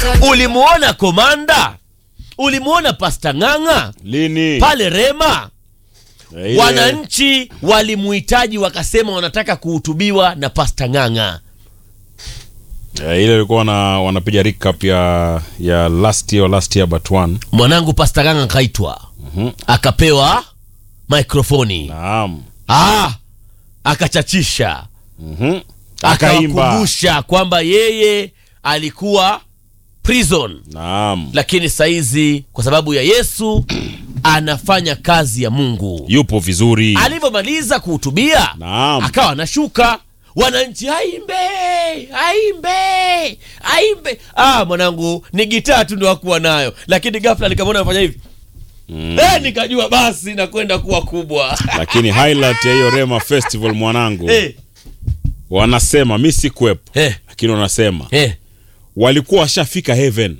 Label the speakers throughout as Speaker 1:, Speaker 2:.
Speaker 1: ulimuona komanda ulimuona pasta ng'ang'a
Speaker 2: lini
Speaker 1: pale rema
Speaker 2: Eh, ile-
Speaker 1: wananchi walimuhitaji wakasema wanataka kuhutubiwa na pasta ng'ang'a
Speaker 2: eh, ile ilikuwa wana, wanapiga recap ya ya last year last year but one
Speaker 1: mwanangu pasta ng'ang'a akaitwa
Speaker 2: Mhm.
Speaker 1: akapewa mikrofoni
Speaker 2: naam
Speaker 1: ah, akachachisha
Speaker 2: Mhm. akaimba
Speaker 1: akawakumbusha kwamba yeye alikuwa prison
Speaker 2: naam
Speaker 1: lakini saizi kwa sababu ya yesu anafanya kazi ya mungu
Speaker 2: yupo vizuri
Speaker 1: alivyomaliza kuhutubia
Speaker 2: naam
Speaker 1: akawa anashuka wananchi aimbe aimbe aimbe ah mwanangu ni gitaa tu ndo akuwa nayo lakini gafla nikamwona anafanya hivi
Speaker 2: Mm.
Speaker 1: eh, nikajua basi nakwenda kuwa kubwa
Speaker 2: lakini highlight ya hiyo rema festival mwanangu
Speaker 1: eh,
Speaker 2: wanasema mi sikuwepo
Speaker 1: eh,
Speaker 2: lakini wanasema
Speaker 1: eh.
Speaker 2: walikuwa washafika heaven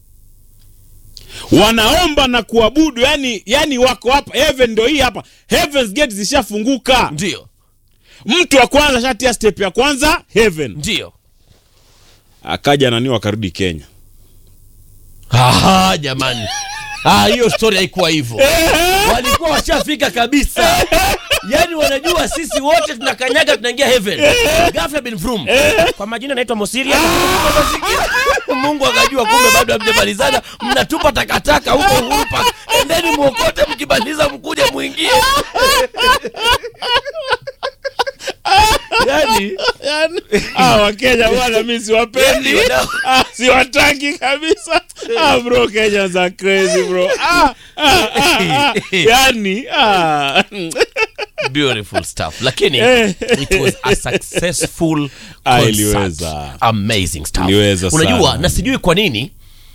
Speaker 2: wanaomba na kuabudu yani yani wako hapa heaven ndo hii hapa heavens gate zishafunguka
Speaker 1: ndio
Speaker 2: mtu wa kwanza shatia step ya kwanza heaven
Speaker 1: ndio
Speaker 2: akaja nani wakarudi kenya
Speaker 1: Aha, jamani Ah, hiyo story haikuwa hivyo walikuwa washafika kabisa yaani wanajua sisi wote tunakanyaga tunaingia heaven ghafla bin Vroom. kwa majina naitwa mosiria mungu akajua kumbe bado hamjamalizana mnatupa takataka huko Uhuru Park. endeni mwokote mkimaliza mkuje mwingie yani
Speaker 2: ah, wakenya bwana mi siwapendi
Speaker 1: yani, wadau-
Speaker 2: ah, siwataki kabisa ah, bro kenyans are crazy bro ah, ah, ah, ah. yani ah.
Speaker 1: beautiful stuff lakini
Speaker 2: Eh.
Speaker 1: it was a successful
Speaker 2: Ah,
Speaker 1: concert.
Speaker 2: iliweza.
Speaker 1: amazing stuff
Speaker 2: Iliweza
Speaker 1: unajua
Speaker 2: sana.
Speaker 1: na sijui kwa nini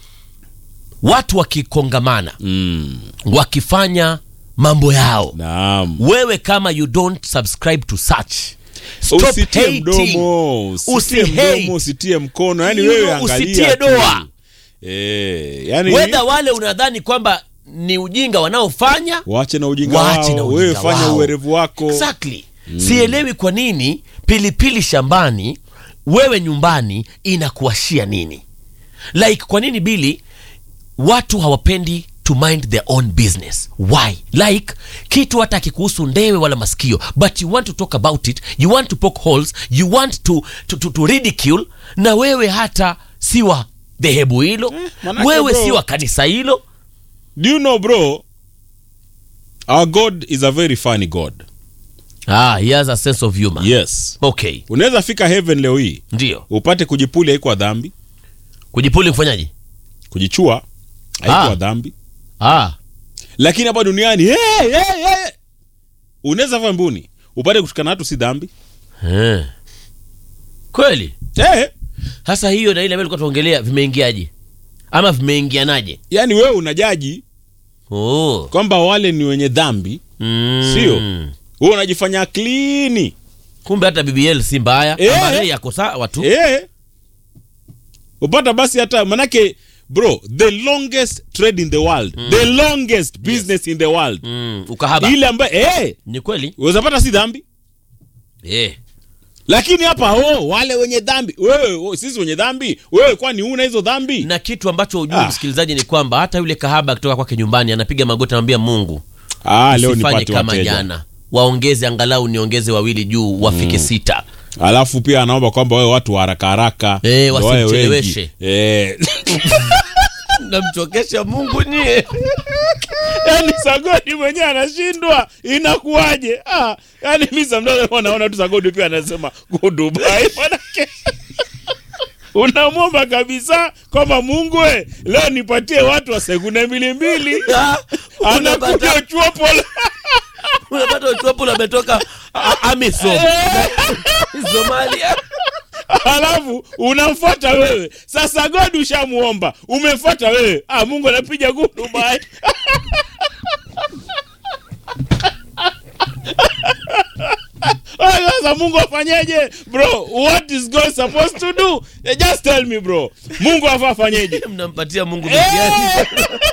Speaker 1: watu wakikongamana
Speaker 2: mm,
Speaker 1: wakifanya mambo yao
Speaker 2: naam
Speaker 1: wewe kama you don't subscribe to such stop
Speaker 2: usitie
Speaker 1: hating.
Speaker 2: mdomo usitie
Speaker 1: Usihate.
Speaker 2: mdomo usitie mkono yani
Speaker 1: You
Speaker 2: wewe
Speaker 1: know,
Speaker 2: angalia
Speaker 1: usitie
Speaker 2: tu.
Speaker 1: doa.
Speaker 2: eh, yani
Speaker 1: wedha wale unadhani kwamba ni ujinga wanaofanya
Speaker 2: waache na ujinga
Speaker 1: waache na
Speaker 2: wao
Speaker 1: ujinga
Speaker 2: wewe fanya
Speaker 1: wao.
Speaker 2: uwerevu wako
Speaker 1: exactly sielewi kwa nini pilipili shambani wewe nyumbani inakuashia nini like kwa nini bili watu hawapendi to mind their own business why like kitu hata akikuhusu ndewe wala masikio but you want to talk about it you want to poke holes you want to, to, to, to ridicule na wewe hata si wa dhehebu hilo
Speaker 2: manake
Speaker 1: wewe
Speaker 2: bro-
Speaker 1: si wa kanisa hilo
Speaker 2: do you know bro our god is a very funny god
Speaker 1: ah, he has a sense of humor
Speaker 2: yes
Speaker 1: okay
Speaker 2: unaweza fika heaven leo hii
Speaker 1: ndio
Speaker 2: upate kujipuli haikuwa dhambi
Speaker 1: kujipuli kufanyaje
Speaker 2: kujichua haikuwa
Speaker 1: Ah.
Speaker 2: dhambi
Speaker 1: ah.
Speaker 2: lakini hapa duniani hey, hey, hey. unaweza fanya mbuni upate kutukana watu si dhambi
Speaker 1: Eh. kweli
Speaker 2: hey.
Speaker 1: sasa hiyo na ile ambayo tulikuwa tuongelea vimeingiaje ama vimeingianaje
Speaker 2: yaani wewe unajaji
Speaker 1: oh.
Speaker 2: kwamba wale ni wenye dhambi
Speaker 1: mm.
Speaker 2: Sio. wewe unajifanya klini
Speaker 1: kumbe hata bbl si mbaya
Speaker 2: Eh.
Speaker 1: Ama yeye yako sawa tu
Speaker 2: eh. upata basi hata manake bro the longest trade in the world the longest business in the world
Speaker 1: mm. ukahaba
Speaker 2: ile ambayo eh,
Speaker 1: ni kweli
Speaker 2: unawezapata si dhambi
Speaker 1: eh.
Speaker 2: lakini hapa oh, wale wenye dhambi wewe oh, sisi wenye dhambi wewe kwani una hizo dhambi
Speaker 1: na kitu ambacho ujui
Speaker 2: Ah.
Speaker 1: msikilizaji ni kwamba hata yule kahaba akitoka kwake nyumbani anapiga magoti anamwambia mungu
Speaker 2: ah, leo
Speaker 1: usifanye
Speaker 2: nipate
Speaker 1: kama
Speaker 2: wateja
Speaker 1: jana waongeze angalau niongeze wawili juu wafike sita
Speaker 2: alafu pia anaomba kwamba wewe watu wa haraka haraka
Speaker 1: Eh,
Speaker 2: ndio wawe
Speaker 1: wasimcheleweshe.
Speaker 2: wengi. eh.
Speaker 1: namchokesha mungu nyie
Speaker 2: yani sagodi mwenyewe anashindwa inakuwaje ah, yani mi samdaa naona tu sagodi pia anasema go dubai manake unamwomba kabisa kwamba mungu we leo nipatie watu wa sekunde mbili mbili
Speaker 1: Ah,
Speaker 2: anakuja
Speaker 1: unapata
Speaker 2: chuopo
Speaker 1: unapata uchuapo ametoka a- amisom somalia
Speaker 2: alafu unamfuata wewe sasa godi ushamuomba umemfuata wewe ah, mungu anapiga go dubai Ah, sasa mungu afanyeje bro what is god supposed to do Eh, just tell me bro mungu afa afanyeje
Speaker 1: mnampatia mungu mitihani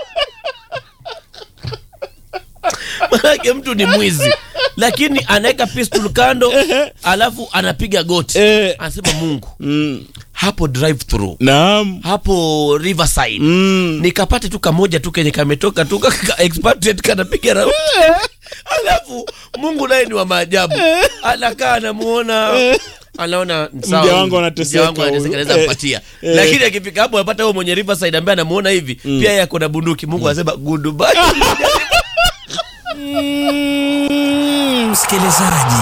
Speaker 1: manake mtu ni mwizi lakini anaweka pistol kando alafu anapiga goti
Speaker 2: Eh.
Speaker 1: anasema mungu
Speaker 2: mm.
Speaker 1: hapo drive through
Speaker 2: naam
Speaker 1: hapo riverside
Speaker 2: mm.
Speaker 1: nikapate tu kamoja tu kenye kametoka tu ka- ka- expatriate kanapiga raundi alafu mungu naye ni wa maajabu anakaa anamuona anaona sawa,
Speaker 2: Mja wangu anateseka
Speaker 1: mja wangu anateseka,
Speaker 2: huyu.
Speaker 1: naweza
Speaker 2: Eh,
Speaker 1: mpatia
Speaker 2: eh.
Speaker 1: lakini akifika hapo apata huyo mwenye riverside ambaye anamuona hivi pia yeye ako na bunduki mungu anasema goodbye
Speaker 3: Mm, msikilizaji,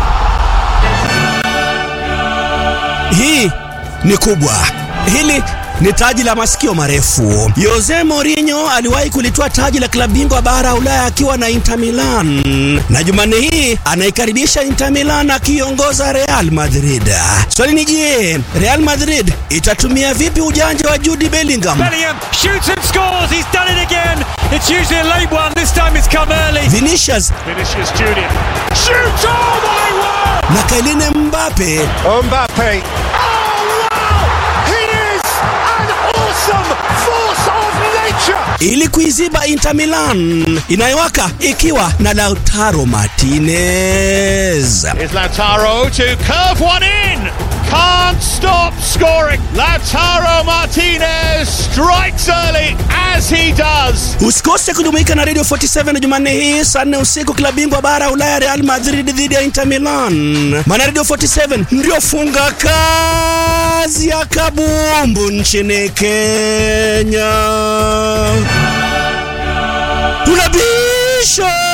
Speaker 3: hii ni kubwa. Hili ni taji la masikio marefu. Jose Mourinho aliwahi kulitoa taji la klabu bingwa bara ya Ulaya akiwa na Inter Milan, na Jumanne hii anaikaribisha Inter Milan akiongoza Real Madrid. Swali ni je, Real Madrid itatumia vipi ujanja wa Jude Bellingham?
Speaker 4: Bellingham shoots and scores. He's done it again. It's usually a late one. This time it's come early.
Speaker 3: Vinicius
Speaker 4: Vinicius Junior shoots. Oh my word!
Speaker 3: na Kylian Mbappe
Speaker 5: Mbappe. Oh, wow! He is an awesome force of nature.
Speaker 3: ili kuiziba Inter Milan inayowaka ikiwa na Lautaro Martinez.
Speaker 5: Is Lautaro to curve one in. Can't stop scoring. Lautaro Martinez strikes early as he does.
Speaker 3: Usikose kujumuika na Radio 47 Jumanne hii saa nne usiku, klabu bingwa bara ya Ulaya Real Madrid dhidi ya Inter Milan. Maana Radio 47 ndio funga kazi ya kabumbu nchini Kenya. Tunabisha